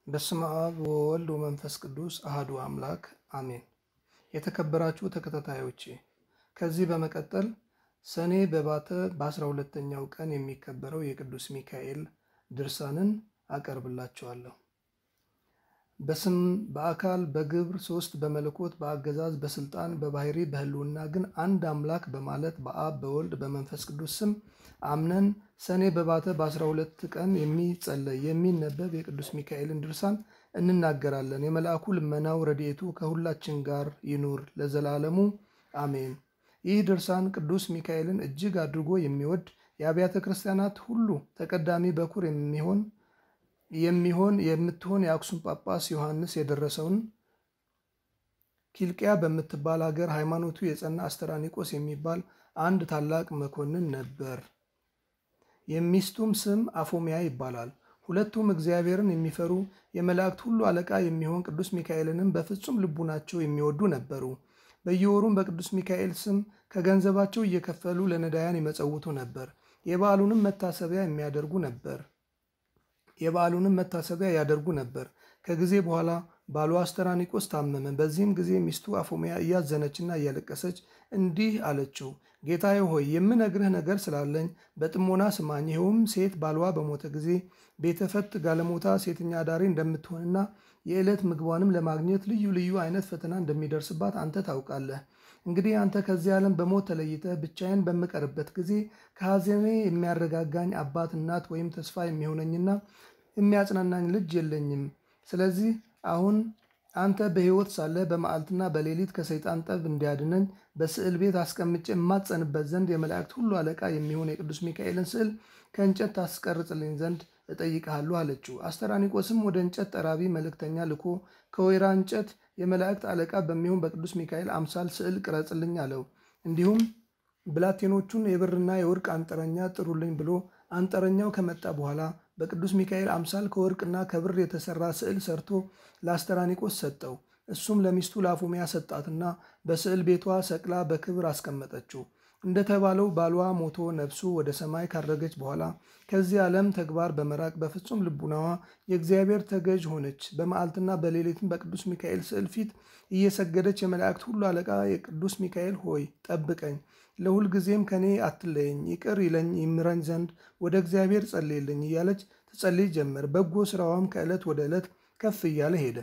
በስመ አብ ወወልድ ወመንፈስ ቅዱስ አህዱ አምላክ አሜን። የተከበራችሁ ተከታታዮቼ ከዚህ በመቀጠል ሰኔ በባተ በአስራ ሁለተኛው ቀን የሚከበረው የቅዱስ ሚካኤል ድርሳንን አቀርብላችኋለሁ። በስም በአካል በግብር ሶስት በመለኮት በአገዛዝ በስልጣን በባህሪ በሕልውና ግን አንድ አምላክ በማለት በአብ በወልድ በመንፈስ ቅዱስ ስም አምነን ሰኔ በባተ በአስራ ሁለት ቀን የሚጸለይ የሚነበብ የቅዱስ ሚካኤልን ድርሳን እንናገራለን። የመልአኩ ልመናው ረድኤቱ ከሁላችን ጋር ይኑር ለዘላለሙ አሜን። ይህ ድርሳን ቅዱስ ሚካኤልን እጅግ አድርጎ የሚወድ የአብያተ ክርስቲያናት ሁሉ ተቀዳሚ በኩር የሚሆን የሚሆን የምትሆን የአክሱም ጳጳስ ዮሐንስ የደረሰውን ኪልቅያ በምትባል ሀገር ሃይማኖቱ የጸና አስተራኒቆስ የሚባል አንድ ታላቅ መኮንን ነበር። የሚስቱም ስም አፎሚያ ይባላል። ሁለቱም እግዚአብሔርን የሚፈሩ የመላእክት ሁሉ አለቃ የሚሆን ቅዱስ ሚካኤልንም በፍጹም ልቡናቸው የሚወዱ ነበሩ። በየወሩም በቅዱስ ሚካኤል ስም ከገንዘባቸው እየከፈሉ ለነዳያን ይመጸውቱ ነበር። የበዓሉንም መታሰቢያ የሚያደርጉ ነበር የበዓሉንም መታሰቢያ ያደርጉ ነበር። ከጊዜ በኋላ ባሏ አስተራኒቆስ ታመመ። በዚህም ጊዜ ሚስቱ አፎሚያ እያዘነችና እያለቀሰች እንዲህ አለችው፣ ጌታዬ ሆይ የምነግርህ ነገር ስላለኝ በጥሞና ስማኝ። ይኸውም ሴት ባሏ በሞተ ጊዜ ቤተፈት ጋለሞታ ሴተኛ አዳሪ እንደምትሆንና የዕለት ምግቧንም ለማግኘት ልዩ ልዩ አይነት ፈተና እንደሚደርስባት አንተ ታውቃለህ። እንግዲህ አንተ ከዚህ ዓለም በሞት ተለይተህ ብቻዬን በምቀርበት ጊዜ ከሐዘኔ የሚያረጋጋኝ አባት፣ እናት ወይም ተስፋ የሚሆነኝና የሚያጽናናኝ ልጅ የለኝም። ስለዚህ አሁን አንተ በሕይወት ሳለህ በመዓልትና በሌሊት ከሰይጣን ጠብ እንዲያድነኝ በስዕል ቤት አስቀምጬ የማጸንበት ዘንድ የመላእክት ሁሉ አለቃ የሚሆን የቅዱስ ሚካኤልን ስዕል ከእንጨት ታስቀርጽልኝ ዘንድ እጠይቅሃለሁ አለችው። አስተራኒቆስም ወደ እንጨት ጠራቢ መልእክተኛ ልኮ ከወይራ እንጨት የመላእክት አለቃ በሚሆን በቅዱስ ሚካኤል አምሳል ስዕል ቅረጽልኝ አለው። እንዲሁም ብላቴኖቹን የብርና የወርቅ አንጥረኛ ጥሩልኝ ብሎ አንጥረኛው ከመጣ በኋላ በቅዱስ ሚካኤል አምሳል ከወርቅና ከብር የተሰራ ስዕል ሰርቶ ለአስተራኒቆስ ሰጠው። እሱም ለሚስቱ ለአፎሚያ ሰጣትና በስዕል ቤቷ ሰቅላ በክብር አስቀመጠችው። እንደተባለው ባሏ ሞቶ ነፍሱ ወደ ሰማይ ካረገች በኋላ ከዚህ ዓለም ተግባር በመራቅ በፍጹም ልቡናዋ የእግዚአብሔር ተገዥ ሆነች። በመዓልትና በሌሊትም በቅዱስ ሚካኤል ስዕል ፊት እየሰገደች የመላእክት ሁሉ አለቃ የቅዱስ ሚካኤል ሆይ ጠብቀኝ፣ ለሁል ጊዜም ከኔ አትለየኝ፣ ይቅር ይለኝ ይምረኝ ዘንድ ወደ እግዚአብሔር ጸልይልኝ እያለች ትጸልይ ጀመር። በጎ ስራዋም ከዕለት ወደ ዕለት ከፍ እያለ ሄደ።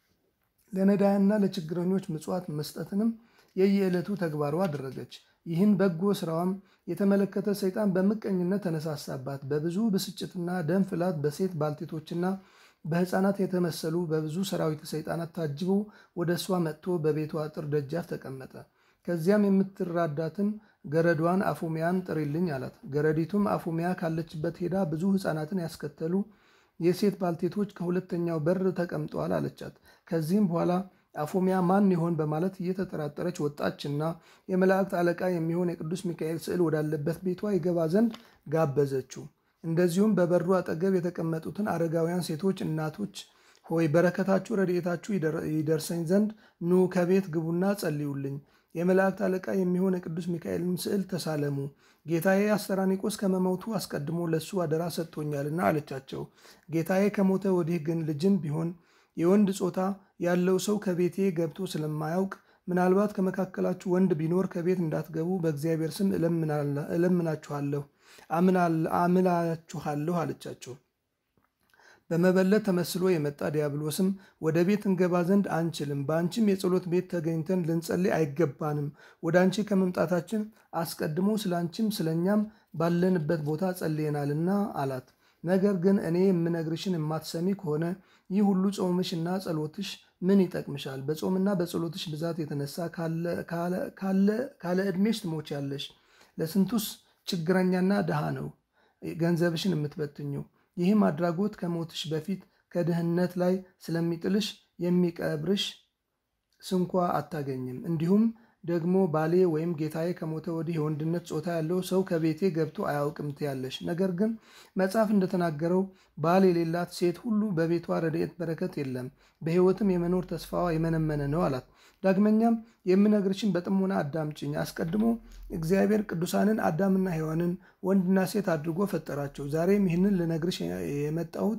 ለነዳያንና ለችግረኞች ምጽዋት መስጠትንም የየዕለቱ ተግባሯ አደረገች። ይህን በጎ ስራዋም የተመለከተ ሰይጣን በምቀኝነት ተነሳሳባት። በብዙ ብስጭትና ደም ፍላት በሴት ባልቴቶችና በሕፃናት የተመሰሉ በብዙ ሰራዊት ሰይጣናት ታጅቦ ወደ እሷ መጥቶ በቤቷ አጥር ደጃፍ ተቀመጠ። ከዚያም የምትራዳትን ገረዷን አፎሚያን ጥሪልኝ አላት። ገረዲቱም አፎሚያ ካለችበት ሄዳ ብዙ ሕፃናትን ያስከተሉ የሴት ባልቴቶች ከሁለተኛው በር ተቀምጠዋል አለቻት። ከዚህም በኋላ አፎሚያ ማን ይሆን በማለት እየተጠራጠረች ወጣችና የመላእክት አለቃ የሚሆን የቅዱስ ሚካኤል ስዕል ወዳለበት ቤቷ ይገባ ዘንድ ጋበዘችው። እንደዚሁም በበሩ አጠገብ የተቀመጡትን አረጋውያን ሴቶች እናቶች ሆይ በረከታችሁ ረድኤታችሁ ይደርሰኝ ዘንድ ኑ ከቤት ግቡና ጸልዩልኝ። የመላእክት አለቃ የሚሆን የቅዱስ ሚካኤልን ስዕል ተሳለሙ። ጌታዬ አስተራኒቆስ ከመሞቱ አስቀድሞ ለሱ አደራ ሰጥቶኛልና አለቻቸው። ጌታዬ ከሞተ ወዲህ ግን ልጅም ቢሆን የወንድ ጾታ ያለው ሰው ከቤቴ ገብቶ ስለማያውቅ ምናልባት ከመካከላችሁ ወንድ ቢኖር ከቤት እንዳትገቡ በእግዚአብሔር ስም እለምናችኋለሁ አምላችኋለሁ አለቻቸው። በመበለት ተመስሎ የመጣ ዲያብሎስም ወደ ቤት እንገባ ዘንድ አንችልም፣ በአንቺም የጸሎት ቤት ተገኝተን ልንጸልይ አይገባንም። ወደ አንቺ ከመምጣታችን አስቀድሞ ስለ አንቺም ስለ እኛም ባለንበት ቦታ ጸልየናልና አላት። ነገር ግን እኔ የምነግርሽን የማትሰሚ ከሆነ ይህ ሁሉ ጾምሽና ጸሎትሽ ምን ይጠቅምሻል? በጾምና በጸሎትሽ ብዛት የተነሳ ካለ ዕድሜሽ ትሞቻለሽ። ለስንቱስ ችግረኛና ድሃ ነው ገንዘብሽን የምትበትኙ። ይህም አድራጎት ከሞትሽ በፊት ከድህነት ላይ ስለሚጥልሽ የሚቀብርሽ ስንኳ አታገኝም። እንዲሁም ደግሞ ባሌ ወይም ጌታዬ ከሞተ ወዲህ የወንድነት ጾታ ያለው ሰው ከቤቴ ገብቶ አያውቅም ትያለሽ። ነገር ግን መጽሐፍ እንደተናገረው ባል የሌላት ሴት ሁሉ በቤቷ ረድኤት በረከት የለም፣ በሕይወትም የመኖር ተስፋዋ የመነመነ ነው አላት። ዳግመኛም የምነግርሽን በጥሞና አዳምጭኝ። አስቀድሞ እግዚአብሔር ቅዱሳንን አዳምና ሔዋንን ወንድና ሴት አድርጎ ፈጠራቸው። ዛሬም ይህንን ልነግርሽ የመጣሁት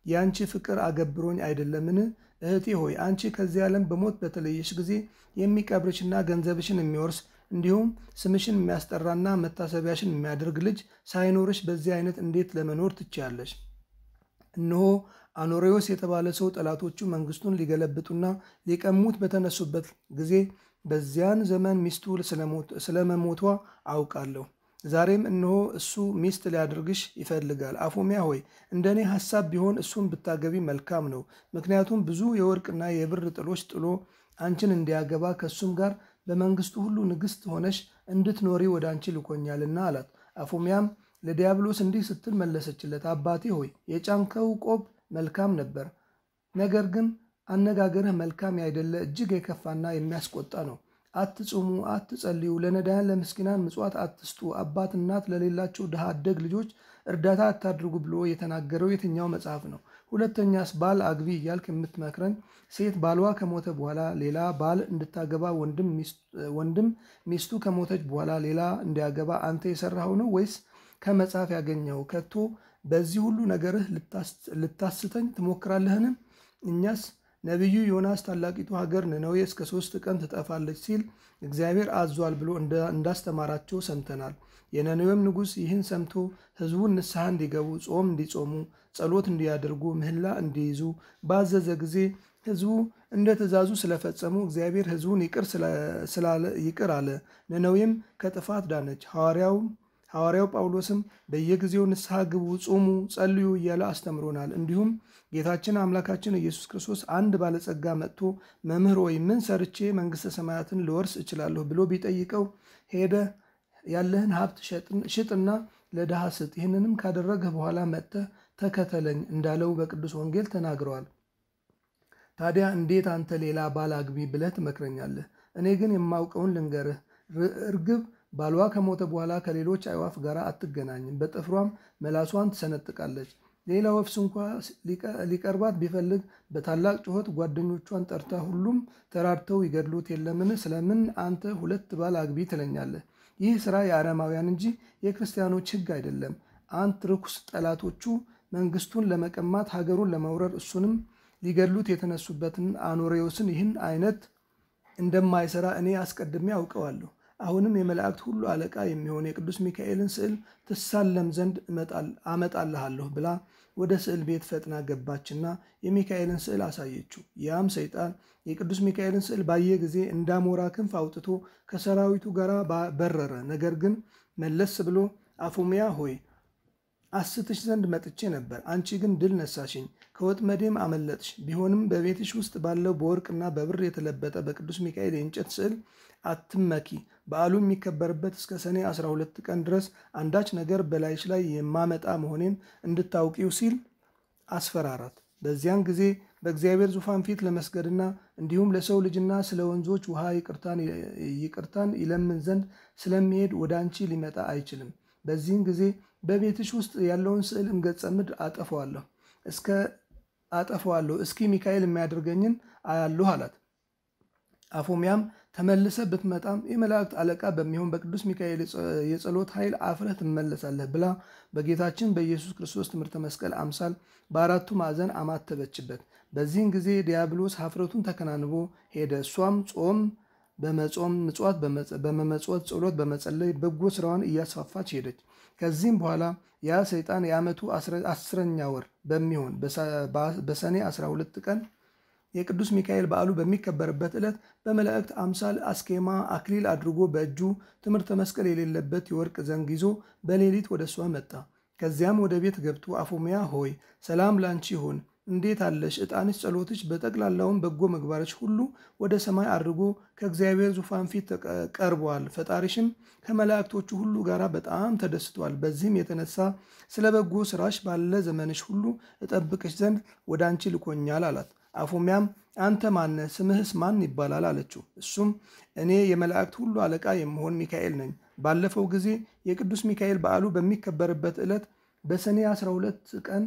የአንቺ ፍቅር አገብሮኝ አይደለምን? እህቴ ሆይ አንቺ ከዚህ ዓለም በሞት በተለየሽ ጊዜ የሚቀብርሽና ገንዘብሽን የሚወርስ እንዲሁም ስምሽን የሚያስጠራና መታሰቢያሽን የሚያደርግ ልጅ ሳይኖርሽ በዚህ አይነት እንዴት ለመኖር ትችያለሽ? እነሆ አኖሬዎስ የተባለ ሰው ጠላቶቹ መንግስቱን ሊገለብጡና ሊቀሙት በተነሱበት ጊዜ በዚያን ዘመን ሚስቱ ስለመሞቷ አውቃለሁ። ዛሬም እነሆ እሱ ሚስት ሊያደርግሽ ይፈልጋል። አፎሚያ ሆይ እንደ እኔ ሐሳብ ቢሆን እሱን ብታገቢ መልካም ነው። ምክንያቱም ብዙ የወርቅና የብር ጥሎች ጥሎ አንቺን እንዲያገባ ከእሱም ጋር በመንግስቱ ሁሉ ንግሥት ሆነሽ እንድትኖሪ ወደ አንቺ ልኮኛልና አላት። አፎሚያም ለዲያብሎስ እንዲህ ስትል መለሰችለት፣ አባቴ ሆይ የጫንከው ቆብ መልካም ነበር፣ ነገር ግን አነጋገርህ መልካም ያይደለ እጅግ የከፋና የሚያስቆጣ ነው። አትጹሙ፣ አትጸልዩ፣ ለነዳያን ለምስኪናን ምጽዋት አትስጡ፣ አባት እናት ለሌላቸው ድሃ አደግ ልጆች እርዳታ አታድርጉ ብሎ የተናገረው የትኛው መጽሐፍ ነው? ሁለተኛስ ባል አግቢ እያልክ የምትመክረኝ ሴት ባሏ ከሞተ በኋላ ሌላ ባል እንድታገባ ወንድም ሚስቱ ከሞተች በኋላ ሌላ እንዲያገባ አንተ የሰራኸው ነው ወይስ ከመጽሐፍ ያገኘው? ከቶ በዚህ ሁሉ ነገርህ ልታስተኝ ትሞክራለህን? እኛስ ነቢዩ ዮናስ ታላቂቱ ሀገር ነነዌ እስከ ሶስት ቀን ትጠፋለች ሲል እግዚአብሔር አዟል ብሎ እንዳስተማራቸው ሰምተናል። የነነዌም ንጉሥ ይህን ሰምቶ ሕዝቡን ንስሐ እንዲገቡ፣ ጾም እንዲጾሙ፣ ጸሎት እንዲያደርጉ፣ ምህላ እንዲይዙ ባዘዘ ጊዜ ሕዝቡ እንደ ትእዛዙ ስለፈጸሙ እግዚአብሔር ሕዝቡን ይቅር አለ። ነነዌም ከጥፋት ዳነች። ሐዋርያው ጳውሎስም በየጊዜው ንስሐ ግቡ፣ ጹሙ፣ ጸልዩ እያለ አስተምሮናል። እንዲሁም ጌታችን አምላካችን ኢየሱስ ክርስቶስ አንድ ባለጸጋ መጥቶ መምህር ወይ ምን ሰርቼ መንግሥተ ሰማያትን ልወርስ እችላለሁ ብሎ ቢጠይቀው ሄደ ያለህን ሀብት ሽጥና ለድሃ ስጥ፣ ይህንንም ካደረግህ በኋላ መጥተህ ተከተለኝ እንዳለው በቅዱስ ወንጌል ተናግረዋል። ታዲያ እንዴት አንተ ሌላ ባል አግቢ ብለህ ትመክረኛለህ? እኔ ግን የማውቀውን ልንገርህ። እርግብ ባሏ ከሞተ በኋላ ከሌሎች አዕዋፍ ጋር አትገናኝም፣ በጥፍሯም መላሷን ትሰነጥቃለች። ሌላ ወፍስ እንኳ ሊቀርባት ቢፈልግ በታላቅ ጩኸት ጓደኞቿን ጠርታ ሁሉም ተራድተው ይገድሉት የለምን? ስለምን አንተ ሁለት ባል አግቢ ትለኛለህ? ይህ ሥራ የአረማውያን እንጂ የክርስቲያኖች ሕግ አይደለም። አንት ርኩስ ጠላቶቹ መንግስቱን ለመቀማት ሀገሩን ለመውረር እሱንም ሊገድሉት የተነሱበትን አኖሬዎስን ይህን አይነት እንደማይሰራ እኔ አስቀድሜ አውቀዋለሁ። አሁንም የመላእክት ሁሉ አለቃ የሚሆን የቅዱስ ሚካኤልን ስዕል ትሳለም ዘንድ አመጣልሃለሁ ብላ ወደ ስዕል ቤት ፈጥና ገባችና የሚካኤልን ስዕል አሳየችው። ያም ሰይጣን የቅዱስ ሚካኤልን ስዕል ባየ ጊዜ እንዳሞራ ክንፍ አውጥቶ ከሰራዊቱ ጋር በረረ። ነገር ግን መለስ ብሎ አፎሚያ ሆይ አስትሽ ዘንድ መጥቼ ነበር፣ አንቺ ግን ድል ነሳሽኝ፣ ከወጥመዴም አመለጥሽ። ቢሆንም በቤትሽ ውስጥ ባለው በወርቅና በብር የተለበጠ በቅዱስ ሚካኤል የእንጨት ስዕል አትመኪ። በዓሉ የሚከበርበት እስከ ሰኔ 12 ቀን ድረስ አንዳች ነገር በላይሽ ላይ የማመጣ መሆኔን እንድታውቂው ሲል አስፈራራት። በዚያን ጊዜ በእግዚአብሔር ዙፋን ፊት ለመስገድና እንዲሁም ለሰው ልጅና ስለ ወንዞች ውሃ ይቅርታን ይለምን ዘንድ ስለሚሄድ ወደ አንቺ ሊመጣ አይችልም። በዚህን ጊዜ በቤትሽ ውስጥ ያለውን ስዕል እንገጸ ምድር አጠፈዋለሁ እስከ አጠፈዋለሁ እስኪ ሚካኤል የሚያደርገኝን አያለሁ አላት። አፎሚያም ተመልሰ ብትመጣም የመላእክት አለቃ በሚሆን በቅዱስ ሚካኤል የጸሎት ኃይል አፍረህ ትመለሳለህ ብላ በጌታችን በኢየሱስ ክርስቶስ ትምህርተ መስቀል አምሳል በአራቱ ማዕዘን አማተበችበት። በዚህን ጊዜ ዲያብሎስ ሀፍረቱን ተከናንቦ ሄደ። እሷም ጾም በመጾም ምጽዋት በመመጽወት ጸሎት በመጸለይ በጎ ስራዋን እያስፋፋች ሄደች። ከዚህም በኋላ ያ ሰይጣን የዓመቱ አስረኛ ወር በሚሆን በሰኔ 12 ቀን የቅዱስ ሚካኤል በዓሉ በሚከበርበት ዕለት በመላእክት አምሳል አስኬማ አክሊል አድርጎ በእጁ ትምህርተ መስቀል የሌለበት የወርቅ ዘንግ ይዞ በሌሊት ወደ እሷ መጣ። ከዚያም ወደ ቤት ገብቶ አፎሚያ ሆይ ሰላም ላንቺ ይሁን፣ እንዴት አለሽ? ዕጣንሽ፣ ጸሎትሽ፣ በጠቅላላውን በጎ ምግባርሽ ሁሉ ወደ ሰማይ አድርጎ ከእግዚአብሔር ዙፋን ፊት ቀርቧል። ፈጣሪሽም ከመላእክቶቹ ሁሉ ጋር በጣም ተደስቷል። በዚህም የተነሳ ስለ በጎ ስራሽ ባለ ዘመንሽ ሁሉ እጠብቅሽ ዘንድ ወደ አንቺ ልኮኛል አላት። አፎሚያም አንተ ማነህ? ስምህስ ማን ይባላል? አለችው። እሱም እኔ የመላእክት ሁሉ አለቃ የምሆን ሚካኤል ነኝ። ባለፈው ጊዜ የቅዱስ ሚካኤል በዓሉ በሚከበርበት ዕለት በሰኔ 12 ቀን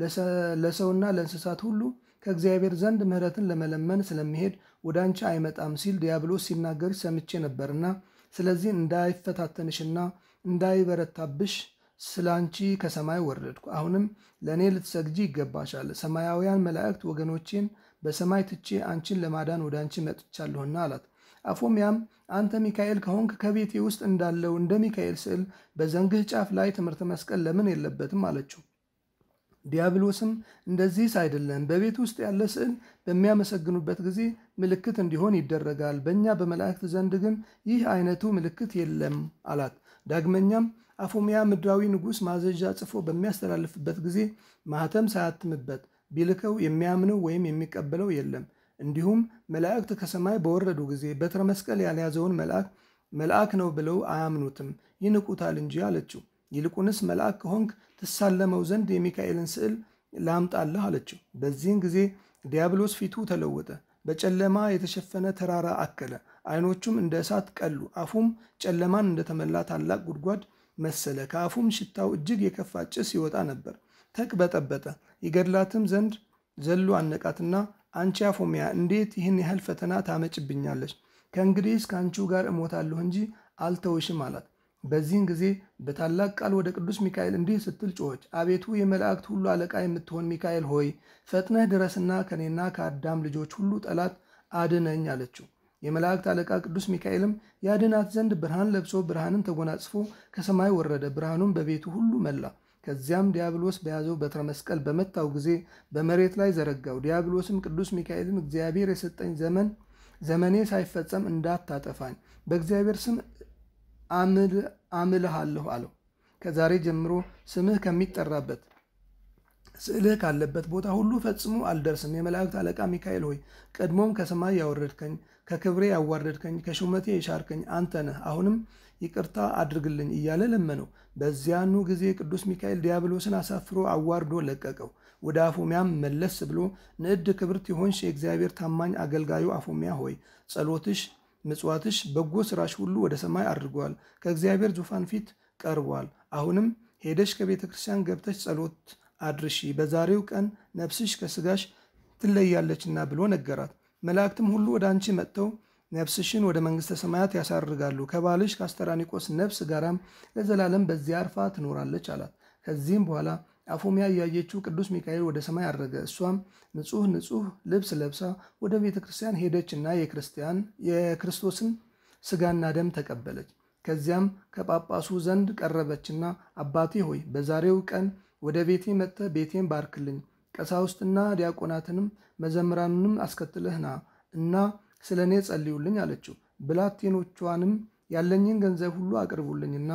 ለሰውና ለእንስሳት ሁሉ ከእግዚአብሔር ዘንድ ምሕረትን ለመለመን ስለሚሄድ ወደ አንቺ አይመጣም ሲል ዲያብሎስ ሲናገርሽ ሰምቼ ነበርና ስለዚህ እንዳይፈታተንሽና እንዳይበረታብሽ ስለ አንቺ ከሰማይ ወረድኩ። አሁንም ለእኔ ልትሰግጂ ይገባሻል። ሰማያውያን መላእክት ወገኖቼን በሰማይ ትቼ አንቺን ለማዳን ወደ አንቺ መጥቻለሁና አላት። አፎምያም አንተ ሚካኤል ከሆንክ ከቤቴ ውስጥ እንዳለው እንደ ሚካኤል ስዕል በዘንግህ ጫፍ ላይ ትምህርተ መስቀል ለምን የለበትም አለችው። ዲያብሎስም እንደዚህስ አይደለም፣ በቤት ውስጥ ያለ ስዕል በሚያመሰግኑበት ጊዜ ምልክት እንዲሆን ይደረጋል። በእኛ በመላእክት ዘንድ ግን ይህ አይነቱ ምልክት የለም አላት። ዳግመኛም አፎምያ ምድራዊ ንጉሥ ማዘዣ ጽፎ በሚያስተላልፍበት ጊዜ ማኅተም ሳያትምበት ቢልከው የሚያምነው ወይም የሚቀበለው የለም። እንዲሁም መላእክት ከሰማይ በወረዱ ጊዜ በትረ መስቀል ያልያዘውን መልአክ መልአክ ነው ብለው አያምኑትም፣ ይንቁታል እንጂ አለችው። ይልቁንስ መልአክ ከሆንክ ትሳለመው ዘንድ የሚካኤልን ስዕል ላምጣልህ አለችው። በዚህን ጊዜ ዲያብሎስ ፊቱ ተለወጠ፣ በጨለማ የተሸፈነ ተራራ አከለ፣ ዓይኖቹም እንደ እሳት ቀሉ፣ አፉም ጨለማን እንደተመላ ታላቅ ጉድጓድ መሰለ። ከአፉም ሽታው እጅግ የከፋ ጭስ ይወጣ ነበር። ተቅበጠበጠ። ይገድላትም ዘንድ ዘሎ አነቃትና አንቺ አፎምያ እንዴት ይህን ያህል ፈተና ታመጭብኛለች? ከእንግዲህስ ከአንቺው ጋር እሞታለሁ እንጂ አልተውሽም አላት። በዚህን ጊዜ በታላቅ ቃል ወደ ቅዱስ ሚካኤል እንዲህ ስትል ጮኸች። አቤቱ የመላእክት ሁሉ አለቃ የምትሆን ሚካኤል ሆይ ፈጥነህ ድረስና ከኔና ከአዳም ልጆች ሁሉ ጠላት አድነኝ አለችው። የመላእክት አለቃ ቅዱስ ሚካኤልም ያድናት ዘንድ ብርሃን ለብሶ ብርሃንን ተጎናጽፎ ከሰማይ ወረደ፣ ብርሃኑም በቤቱ ሁሉ መላ። ከዚያም ዲያብሎስ በያዘው በትረ መስቀል በመታው ጊዜ በመሬት ላይ ዘረጋው። ዲያብሎስም ቅዱስ ሚካኤልን እግዚአብሔር የሰጠኝ ዘመን ዘመኔ ሳይፈጸም እንዳታጠፋኝ በእግዚአብሔር ስም አምልሃለሁ አለው። ከዛሬ ጀምሮ ስምህ ከሚጠራበት ስዕልህ ካለበት ቦታ ሁሉ ፈጽሞ አልደርስም። የመላእክት አለቃ ሚካኤል ሆይ ቀድሞም ከሰማይ ያወረድከኝ፣ ከክብሬ ያዋረድከኝ፣ ከሹመቴ የሻርከኝ አንተ ነህ። አሁንም ይቅርታ አድርግልኝ እያለ ለመነው። በዚያኑ ጊዜ ቅዱስ ሚካኤል ዲያብሎስን አሳፍሮ አዋርዶ ለቀቀው። ወደ አፎሚያም መለስ ብሎ ንዕድ ክብርት የሆንሽ የእግዚአብሔር ታማኝ አገልጋዩ አፎሚያ ሆይ ጸሎትሽ፣ ምጽዋትሽ፣ በጎ ስራሽ ሁሉ ወደ ሰማይ አድርጓል፣ ከእግዚአብሔር ዙፋን ፊት ቀርቧል። አሁንም ሄደሽ ከቤተ ክርስቲያን ገብተሽ ጸሎት አድርሺ፣ በዛሬው ቀን ነፍስሽ ከስጋሽ ትለያለችና ብሎ ነገራት። መላእክትም ሁሉ ወደ አንቺ መጥተው ነፍስሽን ወደ መንግሥተ ሰማያት ያሳርጋሉ፣ ከባልሽ ከአስተራኒቆስ ነፍስ ጋራም ለዘላለም በዚያ አርፋ ትኖራለች አላት። ከዚህም በኋላ አፎሚያ እያየችው ቅዱስ ሚካኤል ወደ ሰማይ አረገ። እሷም ንጹሕ ንጹሕ ልብስ ለብሳ ወደ ቤተ ክርስቲያን ሄደችና የክርስቲያን የክርስቶስን ስጋና ደም ተቀበለች። ከዚያም ከጳጳሱ ዘንድ ቀረበችና አባቴ ሆይ በዛሬው ቀን ወደ ቤቴ መጥተህ ቤቴን ባርክልኝ፣ ቀሳውስትና ዲያቆናትንም መዘምራኑንም አስከትለህ ና እና ስለ እኔ ጸልዩልኝ አለችው። ብላቴኖቿንም ያለኝን ገንዘብ ሁሉ አቅርቡልኝና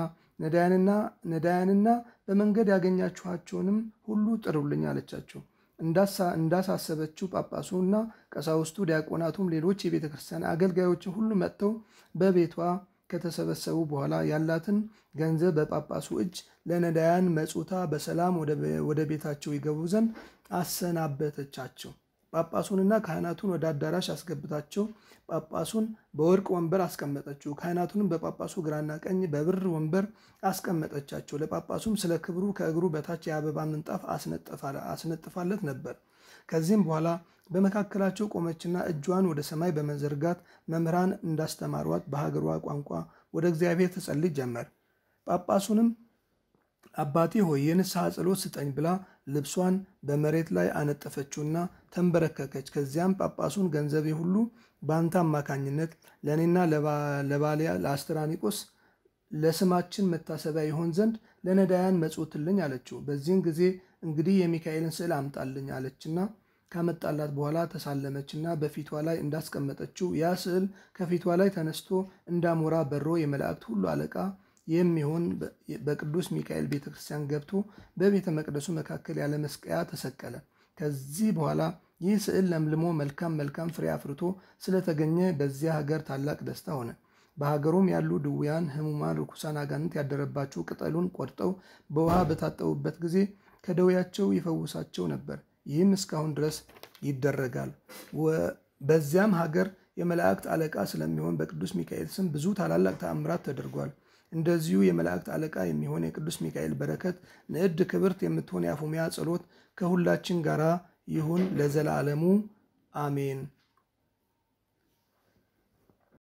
ነዳያንና በመንገድ ያገኛችኋቸውንም ሁሉ ጥሩልኝ አለቻቸው። እንዳሳሰበችው ጳጳሱና ቀሳውስቱ ዲያቆናቱም ሌሎች የቤተ ክርስቲያን አገልጋዮችን ሁሉ መጥተው በቤቷ ከተሰበሰቡ በኋላ ያላትን ገንዘብ በጳጳሱ እጅ ለነዳያን መጹታ በሰላም ወደ ቤታቸው ይገቡ ዘንድ አሰናበተቻቸው። ጳጳሱንና ካህናቱን ወደ አዳራሽ አስገብታቸው ጳጳሱን በወርቅ ወንበር አስቀመጠችው። ካህናቱንም በጳጳሱ ግራና ቀኝ በብር ወንበር አስቀመጠቻቸው። ለጳጳሱም ስለ ክብሩ ከእግሩ በታች የአበባ ምንጣፍ አስነጥፋለት ነበር። ከዚህም በኋላ በመካከላቸው ቆመችና እጇን ወደ ሰማይ በመዘርጋት መምህራን እንዳስተማሯት በሀገሯ ቋንቋ ወደ እግዚአብሔር ትጸልይ ጀመር። ጳጳሱንም አባቴ ሆይ የንስሐ ጸሎት ስጠኝ ብላ ልብሷን በመሬት ላይ አነጠፈችውና ተንበረከከች። ከዚያም ጳጳሱን ገንዘቤ ሁሉ በአንተ አማካኝነት ለእኔና ለባሊያ ለአስተራኒቆስ ለስማችን መታሰቢያ ይሆን ዘንድ ለነዳያን መጽውትልኝ አለችው። በዚህን ጊዜ እንግዲህ የሚካኤልን ስዕል አምጣልኝ አለችና ካመጣላት በኋላ ተሳለመችና በፊቷ ላይ እንዳስቀመጠችው ያ ስዕል ከፊቷ ላይ ተነስቶ እንዳሞራ በሮ የመላእክት ሁሉ አለቃ የሚሆን በቅዱስ ሚካኤል ቤተ ክርስቲያን ገብቶ በቤተ መቅደሱ መካከል ያለ መስቀያ ተሰቀለ። ከዚህ በኋላ ይህ ስዕል ለምልሞ መልካም መልካም ፍሬ አፍርቶ ስለተገኘ በዚያ ሀገር ታላቅ ደስታ ሆነ። በሀገሩም ያሉ ድውያን፣ ሕሙማን፣ ርኩሳን አጋንንት ያደረባቸው ቅጠሉን ቆርጠው በውሃ በታጠቡበት ጊዜ ከደዌያቸው ይፈውሳቸው ነበር። ይህም እስካሁን ድረስ ይደረጋል። በዚያም ሀገር የመላእክት አለቃ ስለሚሆን በቅዱስ ሚካኤል ስም ብዙ ታላላቅ ተአምራት ተደርጓል። እንደዚሁ የመላእክት አለቃ የሚሆን የቅዱስ ሚካኤል በረከት ንዕድ ክብርት የምትሆን የአፎሚያ ጸሎት ከሁላችን ጋር ይሁን ለዘላለሙ አሜን።